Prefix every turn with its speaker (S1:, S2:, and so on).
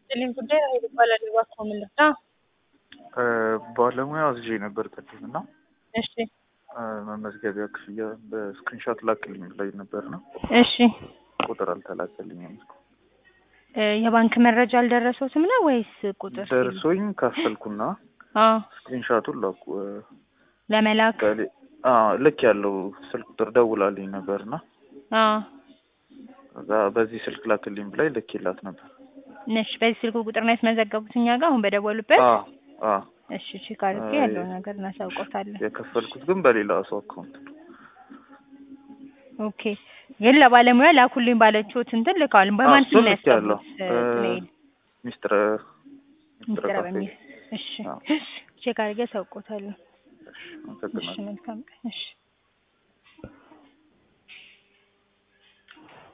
S1: ይስጥልኝ ጉዳይ ራሄል ይባላል። እባክዎ ምን ልርዳ?
S2: ባለሙያ አዝዤ ነበር ቅድም እና
S1: እሺ
S2: መመዝገቢያ ክፍያ በስክሪንሾት ላክልኝ ብላኝ ነበር ነው
S1: እሺ
S2: ቁጥር አልተላከልኝም።
S1: እ የባንክ መረጃ አልደረሰዎትም ነው ወይስ ቁጥር?
S2: ደርሶኝ ካፈልኩና
S1: አዎ
S2: ስክሪንሾቱን ላኩ
S1: ለመላክ
S2: በሌ- አዎ ልክ ያለው ስልክ ቁጥር ደውላልኝ ነበርና
S1: አዎ
S2: ከዛ በዚህ ስልክ ላክልኝ ብላኝ ልኬላት ነበር።
S1: እሺ በዚህ ስልክ ቁጥር ነው ያስመዘገቡት እኛ ጋር አሁን በደወሉበት?
S2: አዎ አዎ
S1: እሺ ቼክ አድርጌ ያለውን ነገር እናሳውቆታለን።
S2: የከፈልኩት ግን በሌላ ሰው አካውንት ነው።
S1: ኦኬ ግን ለባለሙያ ላኩልኝ ባለችሁት እንትን ልከዋል። በማን
S2: እሱ
S1: ስም ነው
S2: ልክ ያለው
S1: ያስገቡት? ኢሜይል
S2: ሚስትር
S1: ሚስጥረ
S2: ካፌ።
S1: በሚል እሺ
S2: አዎ።
S1: ቼክ አድርጌ አሳውቆታለሁ።
S2: እሺ፣
S1: እሺ
S2: አመሰግናለሁ።
S1: መልካም ቀን እሺ